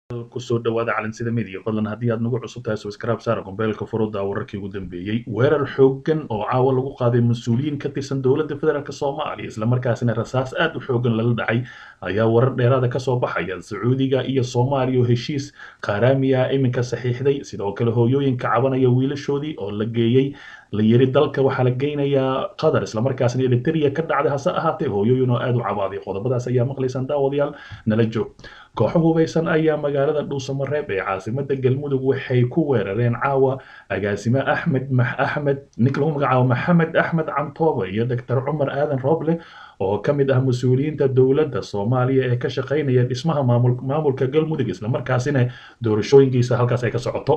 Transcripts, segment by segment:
kusoo dhawaada calansida media fadlan haddii aad nagu cusub tahay subscribe saara kombeelka furuda wararkii ugu dambeeyey weerar xooggan oo caawa lagu qaaday mas-uuliyiin ka tirsan dowladda federaalk soomaaliya islamarkaasina rasaas aad u xooggan lala dhacay ayaa warar dheeraada kasoo baxaya sacuudiga iyo soomaaliya oo heshiis qaaraamiya iminka saxiixday sidoo kale hooyooyinka cabanaya wiilashoodii oo la geeyey la yiri dalka waxaa la geynayaa qatar islamarkaasina eritrea ka dhacday hase ahaatee hooyooyin oo aad u cabaaday qodobadaas ayaa maqlaysaan daawadayaal nala joog kooxo hubeysan ayaa magaalada dhuusamareeb ee caasimada galmudug waxay ku weerareen caawa agaasime axmed axmed ninka lagu magacaabo maxamed axmed cantooba iyo doctor cumar aadan rooble oo ka mid ah mas-uuliyiinta dowladda soomaaliya ee ka shaqaynaya dhismaha maamulka galmudug islamarkaasina doorashooyinkiisa halkaas ay ka socoto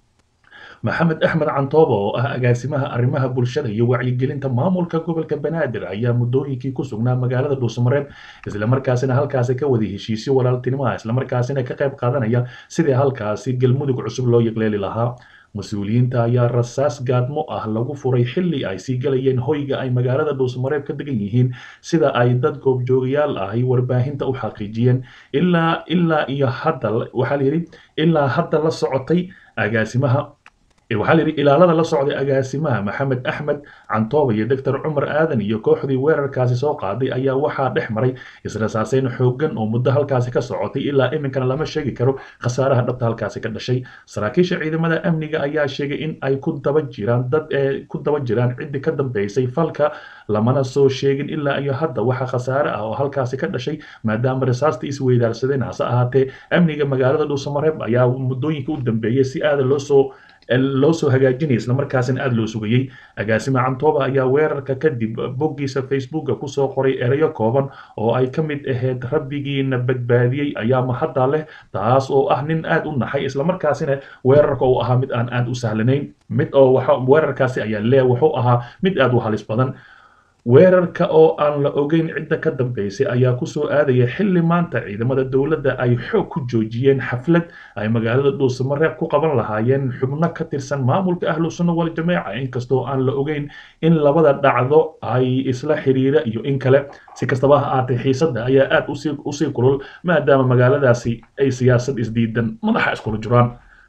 maxamed axmed cantooba oo ah agaasimaha arrimaha bulshada iyo wacyigelinta maamulka gobolka banaadir ayaa muddooyinkii ku sugnaa magaalada dhuusamareeb islamarkaasina halkaasi ka wada heshiisyo walaaltinimaha islamarkaasina ka qayb qaadanaya sidii halkaasi galmudug cusub loo yaqleeli lahaa mas-uuliyiinta ayaa rasaas gaadmo ah lagu furay xilli ay sii galayeen hoyga ay magaalada dhuusamareeb ka degan yihiin sida ay dad goobjoogayaal ahi warbaahinta u xaqiijiyeen ilaa ilaa iyo hadda waxaa la yidhi ilaa hadda la socotay agaasimaha waxaa la yidhi ilaalada la socday agaasimaha maxamed axmed cantooba iyo doctor cumar aadan iyo kooxdii weerarkaasi soo qaaday ayaa waxaa dhex maray israsaaseyn xooggan oo muddo halkaasi ka socotay ilaa iminkana lama sheegi karo khasaaraha dhabta halkaasi ka dhashay saraakiisha ciidamada amniga ayaa sheegay in ay ku daba jiraan dad ee ku daba jiraan ciddii ka dambeysay falka lamana soo sheegin ilaa iyo hadda waxa khasaare ah oo halkaasi ka dhashay maadaama rasaasta isweydaarsadeen hase ahaatee amniga magaalada dhuusamareeb ayaa muddooyinka u dambeeyay si aada loo soo loo soo hagaajinaya islamarkaasina aada loo sugayey agaasime cantooba ayaa weerarka kadib boggiisa facebooka kusoo qoray erayo kooban oo ay ka mid ahayd rabbigiina badbaadiyey ayaa mahadda leh taas oo ah nin aada u naxay islamarkaasina weerarka uu ahaa mid aan aada u sahlanayn mid oo weerarkaasi ayaa lee wuxuu ahaa mid aada u halis badan weerarka oo aan la ogeyn cidda ka dambeysay ayaa kusoo aadaya xilli maanta ciidamada dowladda ay xoog ku joojiyeen xaflad ay magaalada dhuusamareeb ku qaban lahaayeen xubno ka tirsan maamulka ahlu sunna wal jameeca inkastoo aan la ogeyn in labada dhacdo ay isla xiriira iyo in kale si kastaba ha aatay xiisadda ayaa aada usii usii kulul maadaama magaaladaasi ay siyaasad isdiidan madaxa iskula jiraan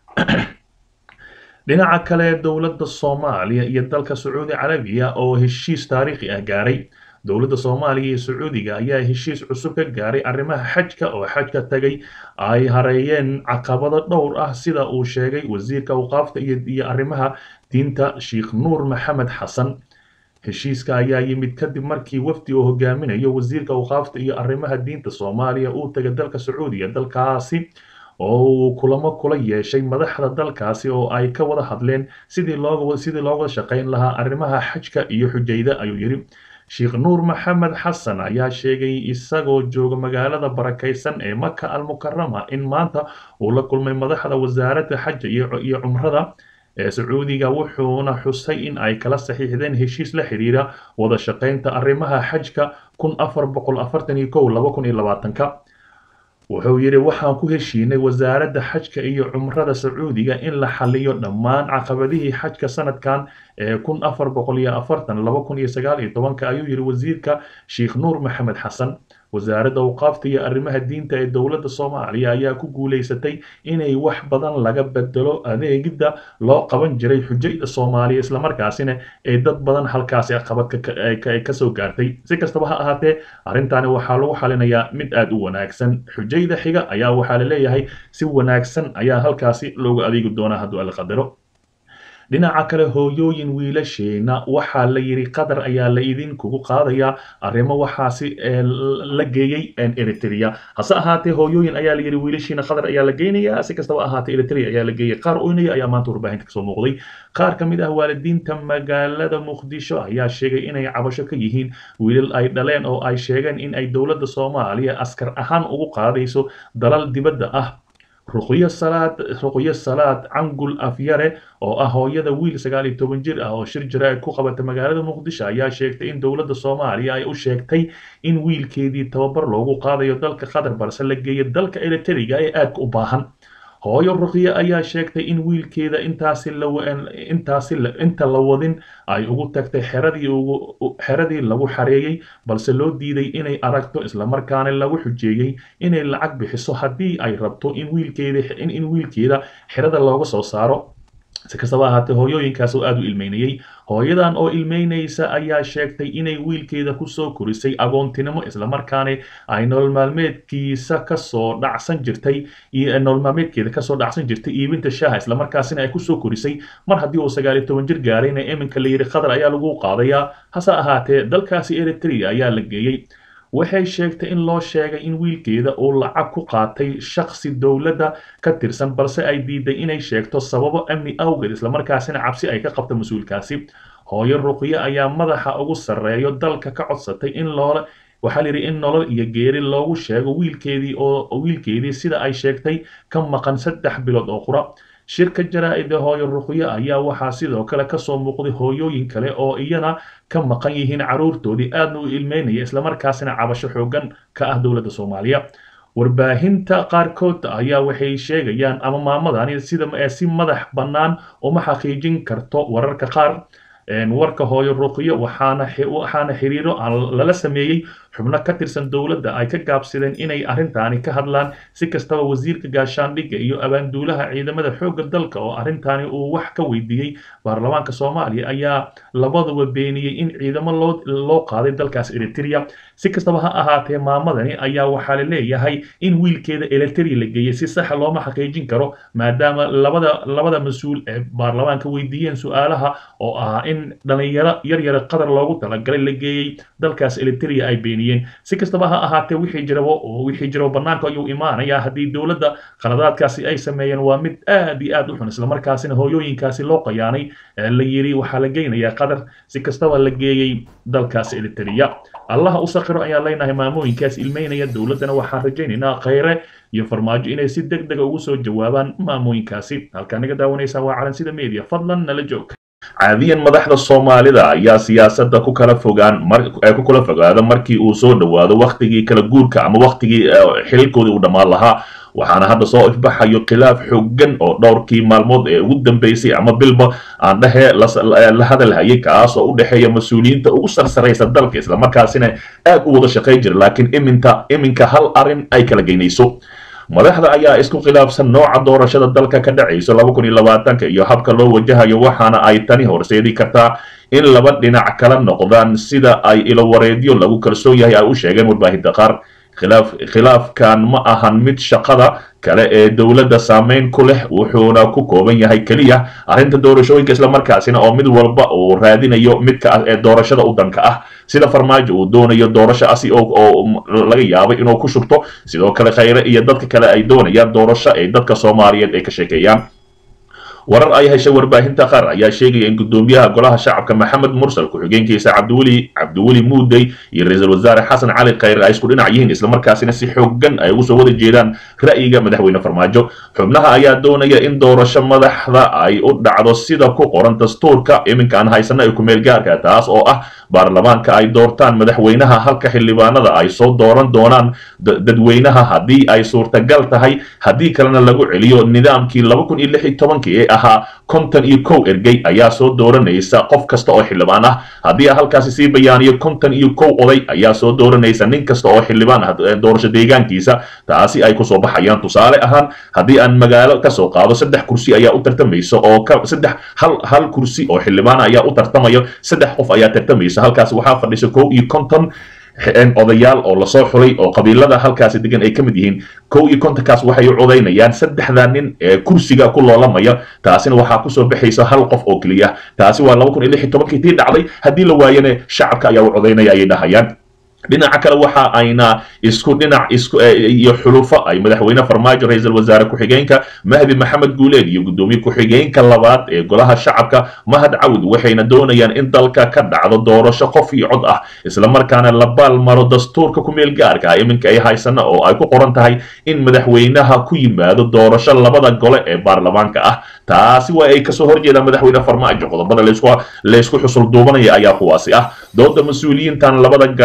dhinaca kale dowladda soomaaliya iyo dalka sacuudi carabiya oo heshiis taariikhi ah gaaray dowladda soomaaliya iyo sacuudiga ayaa heshiis cusub ka gaaray arrimaha xajka oo xajka tagay ay hareeyeen caqabado dhowr ah sida uu sheegay wasiirka awqaafta iyo arrimaha diinta sheikh nuur maxamed xasan heshiiska ayaa yimid kadib markii wafdi uu hogaaminayo wasiirka awqaafta iyo arrimaha diinta soomaaliya uu tagay dalka sacuudiga dalkaasi oo uu kulamo kula yeeshay madaxda dalkaasi oo ay ka wada hadleen sidii looga sidii looga shaqayn lahaa arrimaha xajka iyo xujayda ayuu yidhi sheikh nuur maxamed xasan ayaa sheegay isagoo jooga magaalada barakaysan ee maka almukarama in maanta uu la kulmay madaxda wasaaradda xaja iyo cumrada ee sacuudiga wuxuuna xusay in ay kala saxiixdeen heshiis la xiriira wada shaqaynta arrimaha xajka kun afar boqol afartan iyo kow laba kun iyo labaatanka wuxuu yidhi waxaan ku heshiinay wasaaradda xajka iyo cumrada sacuudiga in la xaliyo dhammaan caqabadihii xajka sanadkan ee kun afar boqol iyo afartan laba kun iyo sagaal iyo tobanka ayuu yidhi wasiirka sheikh nuur maxamed xasan wasaaradda awqaafta iyo arrimaha diinta ee dowladda soomaaliya ayaa ku guulaysatay inay wax badan laga bedelo adeegidda loo qaban jiray xujayda soomaaliya islamarkaasina ee dad badan halkaasi caqabad kasoo gaartay si kastaba ha ahaatee arrintaani waxaa lagu xalinayaa mid aada u wanaagsan xujayda xiga ayaa waxaa la leeyahay si wanaagsan ayaa halkaasi loogu adeegi doonaa hadduu alla qadaro dhinaca kale hooyooyin wiilasheena waxaa la yidhi qatar ayaa la idinkugu qaadayaa arrimo waxaasi la geeyey eritrea hase ahaatee hooyooyin ayaa la yidhi wiilashiina qatar ayaa la geynayaa si kastaba ahaatee eritrea ayaa la geeyay qaar oynaya ayaa maanta warbaahinta kasoo muuqday qaar ka mid ah waalidiinta magaalada muqdisho ayaa sheegay inay cabasho ka yihiin wiilal ay dhaleen oo ay sheegeen in ay dowladda soomaaliya askar ahaan ugu qaadayso dalal dibadda ah ruqyo salaad ruqyo salaad cangul afyare oo ah hooyada wiil sagaal iyo toban jir ah oo shir jaraa'id ku qabata magaalada muqdisho ayaa sheegtay in dowladda soomaaliya ay u sheegtay in wiilkeedii tababar loogu qaadayo dalka qatar balse la geeyo dalka eriteriga ee aadka u baahan hooyo ruqyo ayaa sheegtay in wiilkeeda intaasi intaasi inta la wadin ay ugu tagtay xeradii ugu xeradii lagu xareeyey balse loo diiday inay aragto islamarkaana lagu xujeeyey inay lacag bixiso haddii ay rabto in wiilkeeda in wiilkeeda xerada looga soo saaro si kastaba ahaatee hooyooyinkaas oo aada u ilmeynayey hooyadan oo ilmeynaysa ayaa sheegtay inay wiilkeeda kusoo korisay agoontinimo islamarkaana ay nolol maalmeedkiisa kasoo dhacsan jirtay nolol maalmeedkeeda kasoo dhacsan jirtay iibinta shaaha islamarkaasina ay kusoo korisay mar haddii uu sagaal iyo toban jir gaarayna iminka la yidhi qatar ayaa lagu qaadayaa hase ahaatee dalkaasi eritrea ayaa la geeyey waxay sheegtay in loo sheegay in wiilkeeda uu lacag ku qaatay shakhsi dowladda ka tirsan balse ay diiday inay sheegto sababo amni awgeed islamarkaasina cabsi ay ka qabto mas-uulkaasi hooyo ruqyo ayaa madaxa ugu sarreeyo dalka ka codsatay in loola waxaa layidhi in nolol iyo geeri loogu sheego wiilkeedii oo wiilkeedii sida ay sheegtay ka maqan saddex bilood oo qura shirka jaraa-ida hooyo ruqyo ayaa waxaa sidoo kale kasoo muuqday hooyooyin kale oo iyana ka maqan yihiin caruurtoodii aadna u ilmeynaya islamarkaasina cabasho xoogan ka ah dowladda soomaaliya warbaahinta qaarkood ayaa waxay sheegayaan ama maamadani sida si madax bannaan uma xaqiijin karto wararka qaar warka hooyo ruqyo waxaana waxaana xiriiro lala sameeyey xubno ka tirsan dowladda ay ka gaabsadeen inay arrintaani ka hadlaan si kastaba wasiirka gaashaandhigga iyo abaanduulaha ciidamada xoogga dalka oo arrintaani uu wax ka weydiiyey baarlamaanka soomaaliya ayaa labaduba beeniyey in ciidamo loo loo qaaday dalkaas eritrea si kastaba ha ahaatee maamadani ayaa waxaa la leeyahay in wiilkeeda eritrea la geeyey si saxa looma xaqiijin karo maadaama labada labada mas-uul ee baarlamaanka weydiiyeen su-aalaha oo ahaa in dhalinyaro yaryara qadar loogu talagalay la geeyey dalkaas eritrea ay beeniyeen si kastaba ha ahaatee wixii jirabo wixii jirabo bannaanka ayuu imaanayaa haddii dowladda qaladaadkaasi ay sameeyeen waa mid aad iyo aad u xun islamarkaasina hooyooyinkaasi loo qayaanay la yiri waxaa la geynayaa qadar si kastaba la geeyey dalkaas eritrea allaha u saqiro ayaan leenahay maamooyinkaas ilmeynaya dowladdana waxaan rajaynaynaa khayre iyo farmaajo inay si deg dega ugu soo jawaabaan maamooyinkaasi halkaa naga daawanaysaa waa calansida media fadlan nala joog caadiyan madaxda soomaalida ayaa siyaasadda ku kala fogaan ku kala fogaada markii uu soo dhowaado wakhtigii kala guurka ama wakhtigii xililkoodii uu dhammaan lahaa waxaana hadda soo ifbaxayo khilaaf xooggan oo dhowrkii maalmood ee ugu dambeysay ama bilba aan dhehe la hadalhayay kaas oo u dhexeeya mas-uuliyiinta ugu sarsaraysa dalka islamarkaasina aad u wada shaqayn jira laakiin iminta iminka hal arrin ay kala geynayso madaxda ayaa isku khilaafsan nooca doorashada dalka ka dhacayso laba kun iyo labaatanka iyo habka loo wajahayo waxaana ay tani horseedi kartaa in laba dhinac kala noqdaan sida ay ilowareedyo lagu kalsoon yahay ay u sheegeen warbaahinta qaar khilaaf khilaafkan ma ahan mid shaqada kale ee dowladda saameyn ku leh wuxuuna ku kooban yahay keliya arrinta doorashooyinka islamarkaasina oo mid walba uu raadinayo midka ah ee doorashada u danka ah sida farmaajo uu doonayo doorasho asi oo laga yaabay inuu ku shubto sidoo kale khayre iyo dadka kale ay doonayaan doorasho ay dadka soomaaliyeed ay ka sheekeeyaan warar ay heshay warbaahinta qaar ayaa sheegaya in gudoomiyaha golaha shacabka maxamed mursal ku-xigeenkiisa cabdiweli cabdiweli muudey iyo ra-iisul wasaare xasan cali khayre ay isku dhinac yihiin islamarkaasina si xooggan ay ugu soo wada jeedaan ra'yiga madaxweyne farmaajo xubnaha ayaa doonaya in doorasho madaxda ay u dhacdo sida ku qoran dastuurka iminka aan haysana ee kumeel gaarka taas oo ah baarlamaanka ay doortaan madaxweynaha halka xildhibaanada ay soo dooran doonaan dadweynaha haddii ay suurtagal tahay haddii kalena lagu celiyo nidaamkii laba kun iyo lix iyo tobankii ee ahaa konton iyo kow ergey ayaa soo dooranaysa qof kasta oo xildhibaan ah haddii halkaasi sii bayaaniyo konton iyo kow oday ayaa soo dooranaysa nin kasta oo xildhibaan ah doorasho deegaankiisa taasi ay kusoo baxayaan tusaale ahaan haddii aan magaalo kasoo qaado saddex kursi ayaa u tartamaysa oo saddex hal hal kursi oo xildhibaan ayaa u tartamayo saddex qof ayaa tartamaysa halkaas waxaa fadhisa kow iyo konton odayaal oo lasoo xulay oo qabiilada halkaasi degan ay ka mid yihiin kow iyo kontonkaas waxay u codaynayaan saddexda nin ee kursiga ku loolamaya taasina waxaa kusoo baxaysa hal qof oo keliya taasi waa laba kun iyo lix iyo tobankii tii dhacday haddii la waayana shacabka ayaa u codaynaya ayay dhahayaan dhinaca kale waxa ayna isku dhinac isku iyo xulufo ay madaxweyne farmaajo ra-iisul wasaare ku-xigeenka mahdi maxamed guuleed iyo guddoomiye ku-xigeenka labaad ee golaha shacabka mahad cawd waxayna doonayaan in dalka ka dhacdo doorasho qof iyo cod ah islamarkaana la baalmaro dastuurka ku-meel gaarka ah iminka ay haysana oo ay ku qoran tahay in madaxweynaha ku yimaado doorasho labada gole ee baarlamaanka ah taasi waa ay kasoo horjeedaan madaxweyne farmaajo qodobada laysku xusul duubanaya ayaa kuwaasi ah dooda mas-uuliyiintan labada garab noqda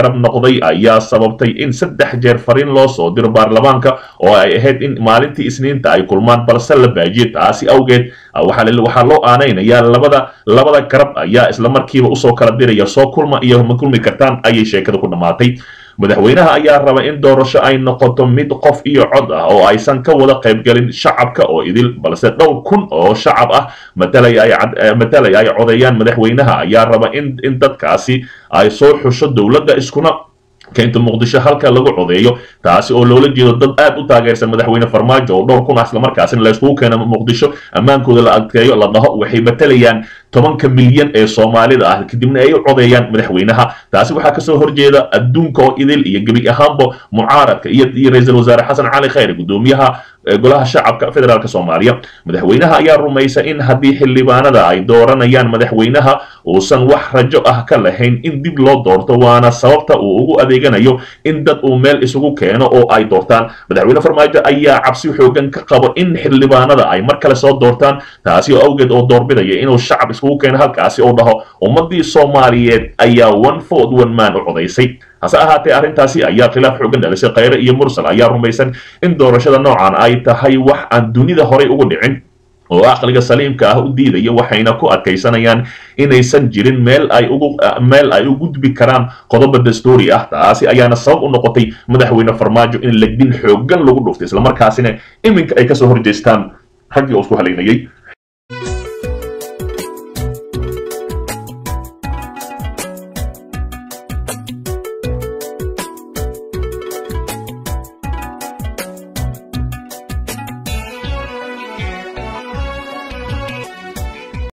oday ayaa sababtay in saddex jeer fariin loo soo diro baarlamaanka oo ay ahayd in maalintii isniinta ay kulmaan balse la baajiye taasi awgeed waxaa loo aanaynayaa labada labada garab ayaa islamarkiiba usoo kala diraya soo kulma iyo ma kulmi kartaan ayay sheekada ku dhammaatay madaxweynaha ayaa raba in doorasho ay noqoto mid qof iyo cod ah oo aysan ka wada qaybgelin shacabka oo idil balse dhowr kun oo shacab ah matalaya ay codeeyaan madaxweynaha ayaa raba in in dadkaasi ay soo xusho dowladda iskuna keento muqdisho halka lagu codeeyo taasi oo loola jeedo dad aad u taageersan madaxweyne farmaajo oo dhowr kun ah islamarkaasina layskugu keeno muqdisho ammaankooda la adkeeyo la dhaho waxay matalayaan tobanka milyan ee soomaalida ah kadibna ay u codeeyaan madaxweynaha taasi waxaa kasoo horjeeda adduunka oo idil iyo gebi ahaanba mucaaradka iyo ra-iisul wasaare xasan cali khayre gudoomiyaha golaha shacabka federaalk soomaaliya madaxweynaha ayaa rumaysa in haddii xildhibaanada ay dooranayaan madaxweynaha uusan wax rajo ah ka lahayn in dib loo doorto waana sababta uu ugu adeeganayo in dad uu meel isugu keeno oo ay doortaan madaxweyne farmaajo ayaa cabsi xoogan ka qabo in xildhibaanada ay mar kale soo doortaan taasi oo awgeed oo doorbidaya inuu shacab iskugu keeno halkaasi oo dhaho ummadii soomaaliyeed ayaa one ford one man u codaysay hase ahaatee arrintaasi ayaa khilaaf xoogan dhalisay khayre iyo mursal ayaa rumaysan in doorashada noocan ay tahay wax aan dunida horay ugu dhicin oo aqliga saliimka ah u diidaya waxayna ku adkaysanayaan inaysan jirin meel ay ugu meel ay u gudbi karaan qodoba dastuuri ah taasi ayaana sabab u noqotay madaxweyne farmaajo in legdin xoogan lagu dhuftay islamarkaasina iminka ay kasoo horjeestaan raggii oo isku halaynayay